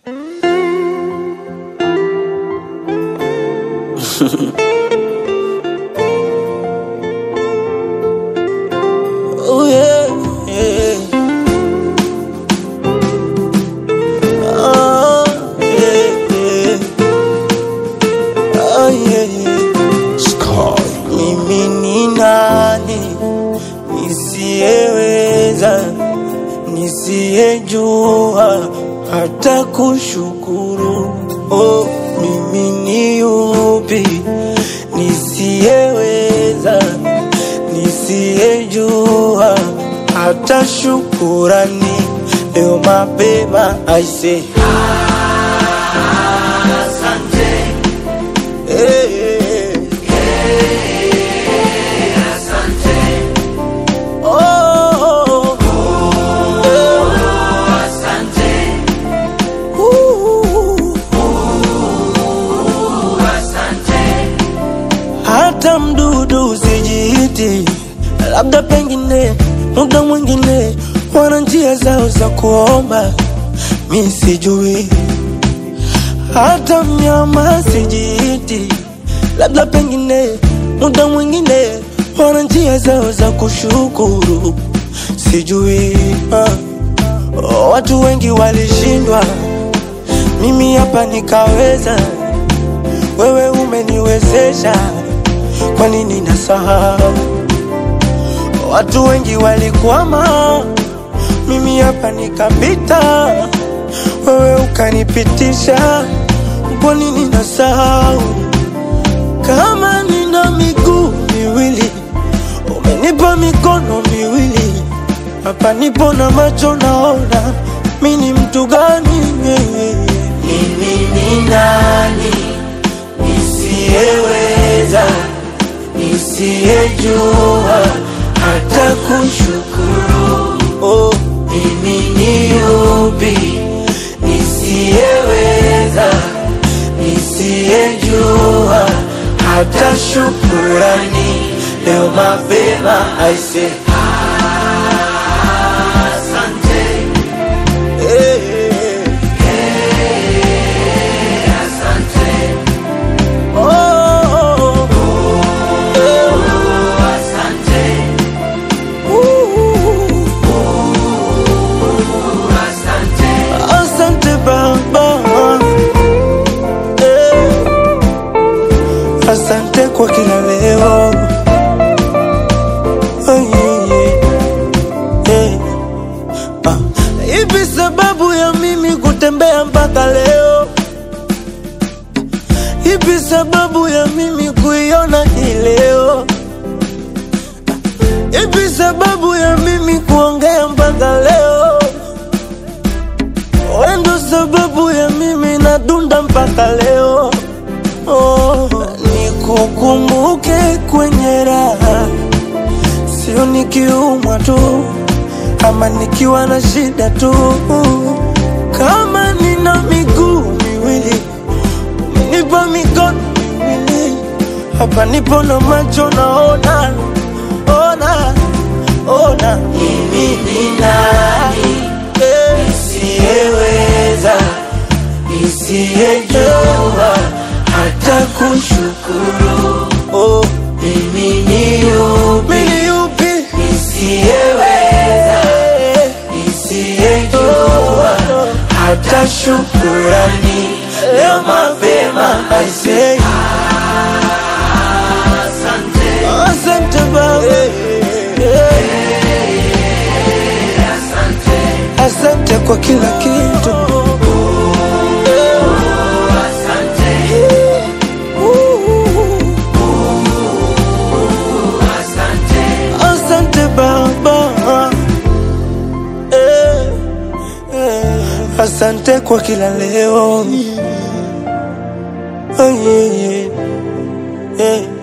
Oh yeah, yeah. Oh yeah, yeah. Oh yeah, yeah. Sky. Mimi ni nani nisiyeweza, nisiyejua hata kushukuru? Oh, mimi ni yupi nisiyeweza, nisiyejua hata shukurani? Leo mapema I say hey, hey, hey. Oh, hata mdudu usijiiti, labda pengine muda mwingine wana njia zao za kuomba, mi sijui. Hata mnyama sijiiti, labda pengine muda mwingine wana njia zao za kushukuru, sijui. Ah. Oh, watu wengi walishindwa, mimi hapa nikaweza. Wewe umeniwezesha, kwa nini nasahau? Watu wengi walikwama, mimi hapa nikapita. Wewe ukanipitisha, kwa nini nasahau? Kama nina miguu miwili, umenipa mikono miwili, hapa nipo na macho naona, mi ni mtu gani? Mimi ni nani nisiyeweza, nisiyejua hata kushukuru? Oh, mimi ni yupi nisiyeweza, nisiyejua hata shukurani? Leo mapema I say hey, hey, hey. Oh, uh, asante Baba, eh, asante kwa kila leo Oh, yeah, yeah, yeah. Ah, Ipi sababu ya mimi kutembea mpaka leo? Ipi sababu ya mimi kuiona hii leo? Ipi sababu ya mimi kuongea mpaka leo? Wendo sababu ya mimi nadunda mpaka leo. Oh, nikukumbuke kwenye raha, sio nikiumwa tu ama nikiwa na shida tu. Kama nina miguu miwili, umenipa mikono miwili, hapa nipo na macho naona, ona, ona. Mimi ni nani eh, nisiyeweza, nisiyejua hata kushukuru? Oh, mimi ni yupi, mimi ni yupi nisiyeweza, nisiyejua hata shukurani? Leo mapema I say asante Baba, asante kwa kila kitu. Asante Baba, eh, eh, asante kwa kila leo. Oh, yeah, yeah, yeah.